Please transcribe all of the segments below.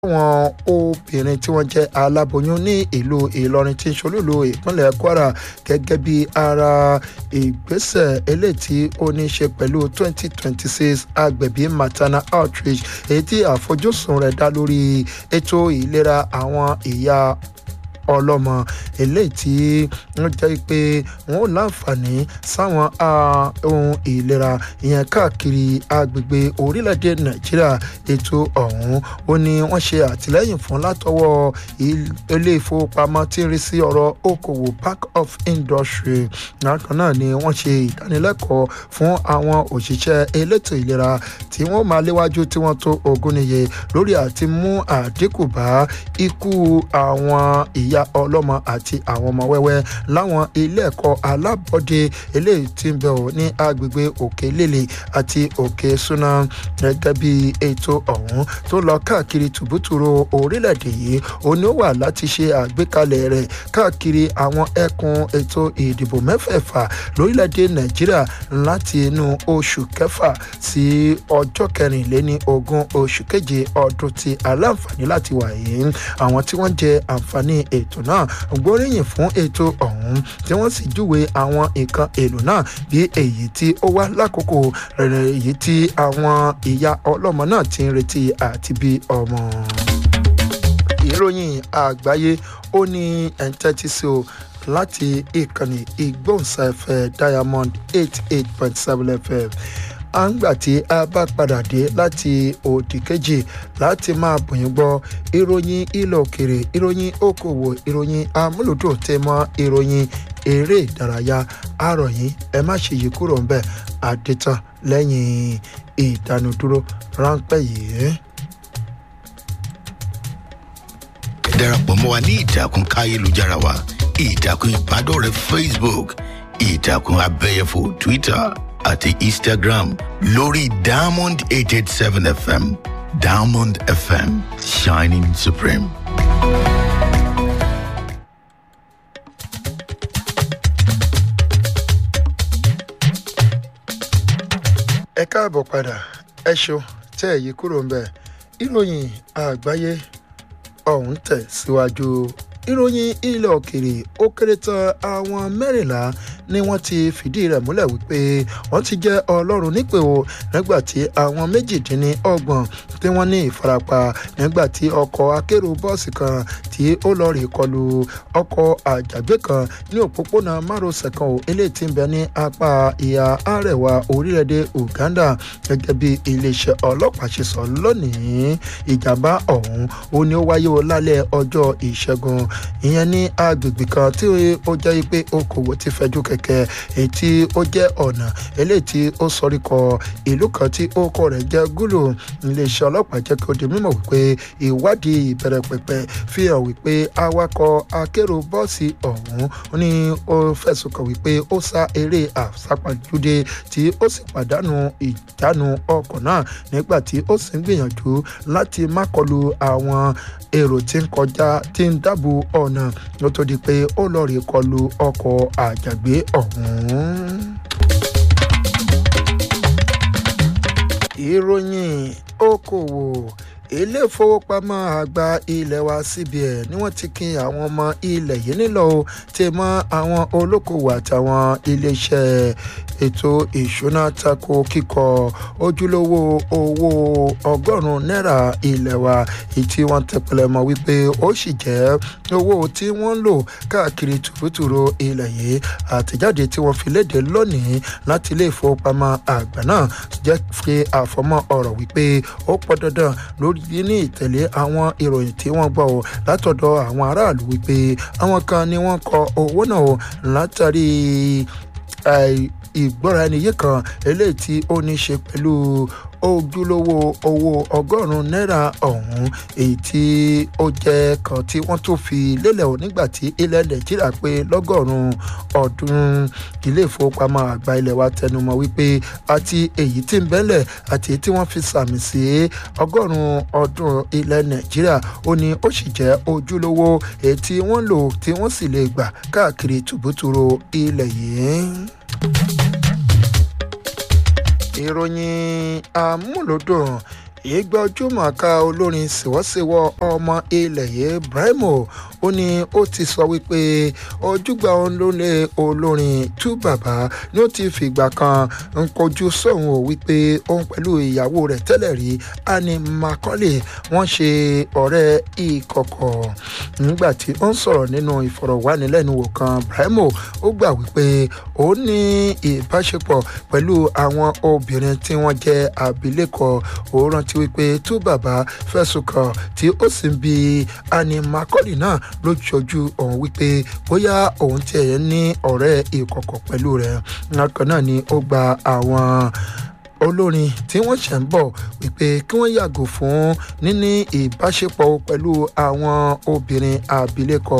àwọn obìnrin tí wọ́n jẹ́ aláboyún ní ìlú ìlọrin tí ń ṣolúlu ìpínlẹ̀ kwara gẹ́gẹ́ bí ara ìgbésẹ̀ eléyìí tí ó ní í ṣe pẹ̀lú 2026 agbẹ̀bí maternal outreach èyí tí àfojúsùn rẹ̀ dá lórí ètò ìlera àwọn ìyá ọlọ́mọ eléyìí tí wọ́n jẹ́ pé wọ́n ò láǹfààní sáwọn ohun ìlera ìyẹn káàkiri agbègbè orílẹ̀-èdè nàìjíríà ètò ọ̀hún ó ní wọ́n ṣe àtìlẹ́yìn fún látọwọ́ ilé ìfowópamọ́ tí ń rí sí ọ̀rọ̀ okòwò bank of industry bákan náà ni wọ́n ṣe ìdánilẹ́kọ̀ọ́ fún àwọn òṣìṣẹ́ elétò ìlera tí wọ́n máa léwájú tí wọ́n tó ogún níye lórí àti mú àdínkù bá ikú àwọn ìyá ọlọ́mọ àti àwọn ọmọ wẹ́wẹ́ láwọn ilé ẹ̀kọ́ alábọ́dé eléyìí tí ń bẹ̀ ọ́ ní agbègbè òkè lélẹ̀ àti òkè súná gẹ́gẹ́ bí ètò ọ̀hún tó lọ káàkiri tùbútùrú orílẹ̀-èdè yìí ó ní ó wà láti ṣe àgbékalẹ̀ rẹ̀ káàkiri àwọn ẹkùn ètò ìdìbò mẹ́fẹ̀ẹ̀fà lórílẹ̀-èdè nàìjíríà láti inú oṣù kẹfà sí ọjọ́ kẹrìnléní ogún oṣù keje ọdún tí aláǹfààní láti wà yìí àwọn tí wọ́n jẹ àǹfààní ètò náà gbóríyìn fún ètò ọ̀hún tí wọ́n sì júwe àwọn nǹkan èlò náà bí èyí tí ó wá lákòókò rẹ̀ èyí tí àwọn ìyá ọlọ́mọ náà ti ń retí àti bí ọmọ. ìròyìn àgbáyé ó ní ẹ̀ńtẹ́tí sí o láti ìkànnì ìgbóhùnsáfẹ́ diamond eight eight point seven fm à ń gbà tí a bá padà dé láti òdì kejì láti máa bùyìn gbọ́ ìròyìn ilẹ̀ òkèrè ìròyìn okòwò ìròyìn amúlùdùn tẹ mọ́ ìròyìn eré ìdárayá àròyìn ẹ má ṣe yí kúrò ń bẹ̀ àdètàn lẹ́yìn ìdánudúró ráńpẹ́ yìí. ẹ darapọ̀ mọ́ wa ní ìtàkùn káyélujára wa ìtàkùn ìbádọ́rẹ̀ẹ́ facebook ìtàkùn abẹ́yẹfò twitter àti instagram lórí diamond eight eight seven fm diamond fm shining supreme. ẹ káàbọ̀ padà ẹ ṣo tẹ́ ẹ̀ yí kúrò ń bẹ̀ ìròyìn àgbáyé ọ̀hún tẹ̀ síwájú ìròyìn ilẹ̀ òkèrè ó kéré tán àwọn mẹ́rìnlá ni wọ́n ti fìdí rẹ̀ múlẹ̀ wípé wọ́n ti jẹ́ ọlọ́run nípè o nígbà tí àwọn méjìdínlọ́gbọ̀n tí wọ́n ní ìfarapa nígbà tí ọkọ̀ akérò bọ́ọ̀sì kan tí ó lọ rè kọlu ọkọ̀ àjàgbé kan ní òpópónà márosẹ̀ kan ò eléyìí tí ń bẹ ní apá ìhà àrẹwà orílẹ̀-èdè uganda gẹ́gẹ́ bí iléeṣẹ́ ọlọ́pàá ṣe sọ lónìí ìjàmbá ọ̀hún ó ní ó wáyé o lálẹ́ ọjọ́ ìṣẹ́gun ìyẹn ní agbègbè kan tí ó jẹ́ pé okòwò ti fẹjú kẹ̀kẹ́ èyí tí ó jẹ́ ọ̀nà eléyìí tí ó sọrí kọ ìlú kan tí ó kọ rẹ̀ jẹ́ gúlù iléeṣẹ́ ọlọ́pàá jẹ́ kí ó di mímọ̀ wípé ìwádìí ìbẹ̀rẹ̀ pẹ̀pẹ̀ fi hàn wípé awakọ̀ akérò bọ́ọ̀sì ọ̀hún ní ó fẹ̀sùn kàn wípé ó sá eré àsápàjúdé tí ó sì pàdánù ìjánu ọkọ̀ náà nígbà tí ó sì ń gbìyànjú láti má kọlu àwọn èrò tí ń kọjá tí ń dábò ọ̀nà ló tó di pé ó lọ rí kọlu ọkọ̀ àjàgbé ọ̀hún. ìròyìn okòwò ilé ìfowópamọ́ àgbà ilé wa cbn ni wọ́n ti kin àwọn ọmọ ilẹ̀ yìí nílò o ti mọ àwọn olókòwò àtàwọn iléeṣẹ́ ètò ìṣúná tako kíkọ ojúlówó owó ọgọ́rùn-ún náírà ilé wa èyí tí wọ́n tẹpẹlẹ mọ́ wípé ó sì jẹ́ owó tí wọ́n ń lò káàkiri tùrútùrú ilẹ̀ yìí àtẹ̀jáde tí wọ́n fi léde lónìí láti ilé ìfowópamọ́ àgbà náà jẹ́ fi àfọmọ́ ọ̀rọ̀ wípé ó pọ̀ dandan lórí ní ìtẹ̀lé àwọn ìròyìn tí wọ́n gbọ́ látọ̀dọ̀ àwọn aráàlú wípé àwọn kan ni wọ́n kọ owó náà látàrí ìgbọ́ra ẹni yìí kan eléyìí tí ó ní ṣe pẹ̀lú ojúlówó owó ọgọ́rùn-ún náírà ọ̀hún èyí tí ó jẹ́ kan tí wọ́n tó fi lélẹ̀ o nígbà tí ilẹ̀ nàìjíríà pé lọ́gọ́rùn-ún ọdún ilé ìfowópamọ́ àgbà ilẹ̀ wa tẹnumọ́ wípé àti èyí tí ń bẹ́lẹ̀ àti èyí tí wọ́n fi sàmì sí ọgọ́rùn-ún ọdún ilẹ̀ nàìjíríà ó ní ó sì jẹ́ ojúlówó èyí tí wọ́n lò tí wọ́n sì lè gbà káàkiri tùbútùrú ilẹ̀ yìí ìròyìn amúlòdùn ìgbà ojúmọ̀ọ́ká olórin ṣèwọ́ṣèwọ́ ọmọ ilẹ̀ yìí Brimo ó ní ó ti sọ wípé ojúgbà òun ló lé olórin tú bàbá ni ó ti fìgbà kan ń kojú sóhun ò wípé òun pẹ̀lú ìyàwó rẹ̀ tẹ́lẹ̀ rí Annie Macaulay wọ́n ṣe ọ̀rẹ́ ìkọ̀kọ̀ nígbà tí ó ń sọ̀rọ̀ nínú ìfọ̀rọ̀wánilẹ́nuwò kan Brimo ó gbà wípé ó ní ìbáṣepọ̀ pẹ̀lú àwọn obìnrin tí wọ́n jẹ́ abilékọ ó rántí wípé tú bàbá fẹ̀sùn kàn tí ó sì ń bi Annie Macaulay náà lójoojú òun wípé bóyá òun tiẹ̀ ní ọ̀rẹ́ ìkọ̀kọ̀ pẹ̀lú rẹ̀ nǹkan náà ni ó gba àwọn olórin tí wọ́n ṣẹ̀ ń bọ̀ wípé kí wọ́n yàgò fún níní ìbáṣepọ̀ pẹ̀lú àwọn obìnrin abilékọ.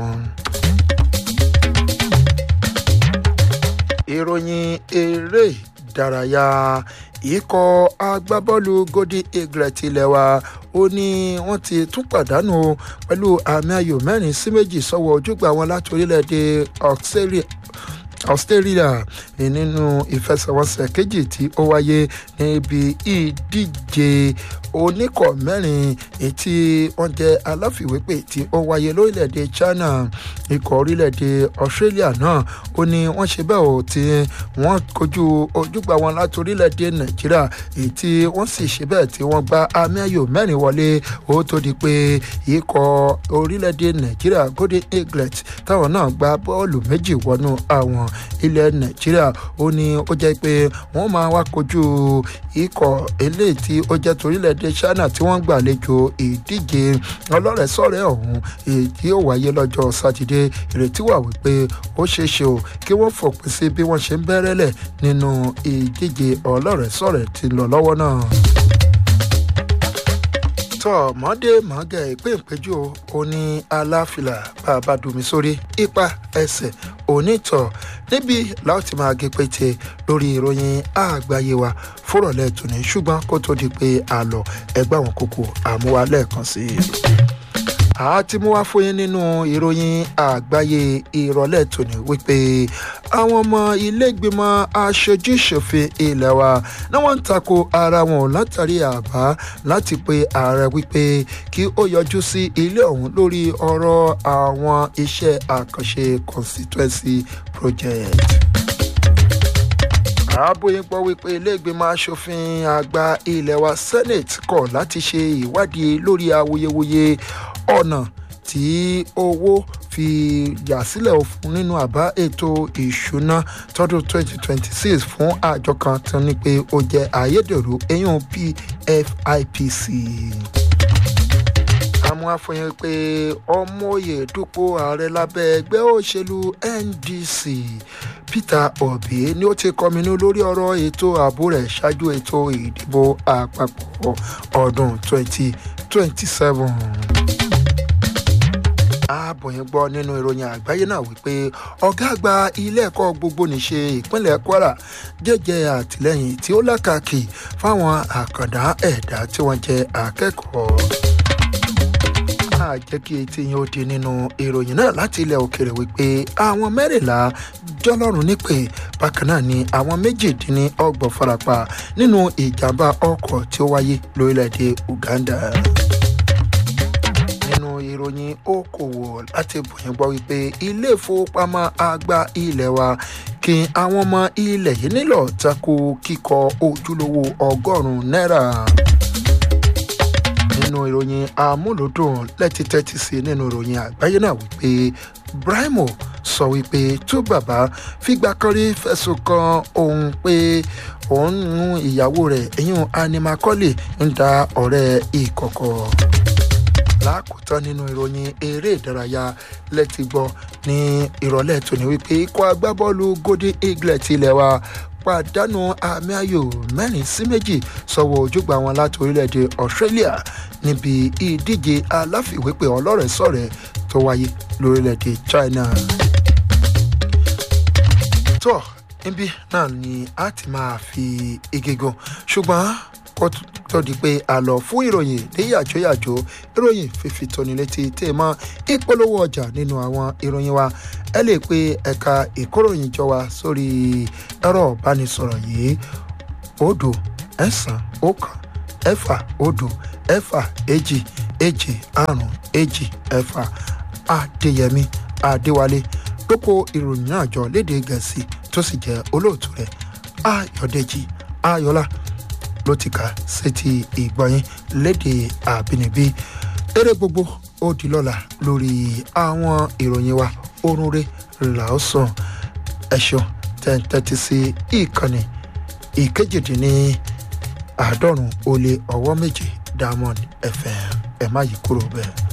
ìròyìn eré ìdárayá ikọ̀ agbábọ́ọ̀lù golden eagle tilẹ̀ wa ó ní wọ́n ti tún pàdánù pẹ̀lú àmì ayò mẹ́rin sí méjì sọ́wọ́ ojúgbà wọn láti orílẹ̀-èdè australia australia nínú ìfẹsẹ̀wọnsẹ̀ kejì tí ó wáyé níbi ìdíje oníkọ̀ mẹ́rin tí wọ́n jẹ́ aláfiwépè tí ó wáyé lórílẹ̀‐èdè china ikọ̀ orílẹ̀‐èdè australia náà ó ní wọ́n ṣe bẹ́ẹ̀ ò tí wọ́n kojú ojúgbà wọn láti orílẹ̀‐èdè nàìjíríà èyí tí wọ́n sì ṣe bẹ́ẹ̀ tí wọ́n gba àmì ayò mẹ́rin wọlé ó tó di pé ikọ̀ orílẹ̀‐èdè nàìjíríà golden eaglet táwọn náà gba bọ́ọ̀lù méjì wọnú àwọn ilẹ̀ nàìjíríà ó ní ó jẹ́ pé wọ́n máa wá kojú ikọ̀ eléyìí tí ó jẹ́ torílẹ̀-èdè china tí wọ́n gbàlejò ìdíje ọlọ́rẹ̀ẹ́sọ̀rẹ́ ọ̀hún èyí tí ó wáyé lọ́jọ́ sátidé ìrètí wà wípé ó ṣeé ṣe o kí wọ́n fòpin sí bí wọ́n ṣe ń bẹ̀rẹ̀lẹ̀ nínú ìdíje ọlọ́rẹ̀ẹ́sọ̀rẹ́ tí ń lọ lọ́wọ́ náà tọ́ mọ́dé mọ́gẹ́ ìpéǹpéjú oní aláfilà bàbá dùnmí sórí ipa ẹsẹ̀ onítọ̀ níbi láti máa gé pété lórí ìròyìn àgbáyé wa fúrọ̀lẹ́ tòní ṣùgbọ́n kó tó di pé a lọ ẹgbẹ́ àwọn kókó àmúwá lẹ́ẹ̀kan sí i àti mú wá fún yín nínú ìròyìn àgbáyé ìrọ̀lẹ́ tòní wípé àwọn ọmọ ilégbìmọ̀ aṣojúṣòfin ilé wa ni wọ́n ń tako ara wọn látàrí àbá láti pe ààrẹ wípé kí ó yọjú sí ilé ọ̀hún lórí ọ̀rọ̀ àwọn iṣẹ́ àkànṣe constituency project àbóyé gbọ́ wípé iléègbìmọ̀ asòfin àgbà ilé wa senate kọ̀ láti ṣe ìwádìí lórí awuyewuye ọ̀nà tí owó fi yà sílẹ̀ fún nínú àbá ètò ìṣúná tọdún 2026 fún àjọ kan tó ní pé ó jẹ́ ayédèrú eyín pfipc àmọ́ àfọyín pé ọmọye dúpọ̀ ààrẹ lábẹ́ ẹgbẹ́ òṣèlú ndc peter obi ni ó ti kọminú lórí ọ̀rọ̀ ètò ààbò rẹ̀ ṣáájú ètò ìdìbò àpapọ̀ ọdún 2027 ààbòyìn gbọ́ nínú ìròyìn àgbáyé náà wípé ọ̀gá àgbà ilé ẹ̀kọ́ gbogbo nìṣe ìpínlẹ̀ kwara jẹ́jẹ́ àtìlẹ́yìn tí ó lákàkì fáwọn àkàndá ẹ̀dá tí wọ́n jẹ́ akẹ́kọ̀ọ́ máa jẹ́ kí etí yín ó di nínú ìròyìn náà láti ilẹ̀ òkèrè wípé àwọn mẹ́rìnlá jọlọ́run nípè bákan náà ni àwọn méjìdínlọ́gbọ̀n farapa nínú ìjàmbá ọkọ̀ tí ó wáyé lórílẹ̀‐èdè uganda nínú ìròyìn okòwò láti bòyìn gbọ́ wípé ilé ìfowópamọ́ àgbà ilé wa kí àwọn ọmọ ilẹ̀ yìí nílò tako kíkọ ojúlówó ọgọ́rùn-ún náírà nínú ìròyìn amúlòdùn lẹ́tí tẹ́tí sí nínú ìròyìn àgbáyé náà wípé brimo sọ wípé tó bàbá fìgbà kan rí fẹ̀sùn kan òun pé òun ń ìyàwó rẹ̀ eyín animakọ́lé ń da ọ̀rẹ́ ìkọ̀kọ̀ lákòótán nínú ìròyìn eré ìdárayá lẹ́tí gbọ́ ní ìrọ̀lẹ́ tòní wípé ikọ̀ agbábọ́ọ̀lù golden eagle tilẹ̀ wa pàdánù àmì ayò mẹ́rin sí méjì sọ̀wọ́ ojúgbà wọn láti orílẹ̀-èdè australia níbi ìdíje aláfiwépè ọlọ́rẹ̀ẹ́sọ̀rẹ́ tó wáyé lórílẹ̀-èdè china. tó níbí náà ni a ti máa fi igi gun ṣùgbọ́n kó tó di pé a lọ fún ìròyìn ní yàjóyàjó ìròyìn fífi tóni létí tè mọ́ ìpolówó ọjà nínú àwọn ìròyìn wa ẹ lè pe ẹ̀ka ìkóròyìn jọ wa sórí ẹ̀rọ ìbánisọ̀rọ̀ yìí òdo ẹ̀sán ọ̀kan ẹ̀fà òdo ẹ̀fà èjì èjì àrùn èjì ẹ̀fà adéyẹmí adéwálé lóko ìròyìn náà jọ léde gẹ̀ẹ́sì tó sì jẹ́ olóòtú rẹ̀ ayọ̀dèjì ayọ̀lá ló ti kà sétí ìgbọ̀nyìn léde àbínibí eré gbogbo ó di lọ́la lórí àwọn ìròyìn wa orun rẹ̀ làásàn ẹ̀ṣọ́ tẹ́ntẹ́tí sí ìkànnì ìkejìdínní àádọ́rùn-ún ó lé ọwọ́ méje diamond fm ẹ̀ má yí kúrò bẹ́ẹ̀.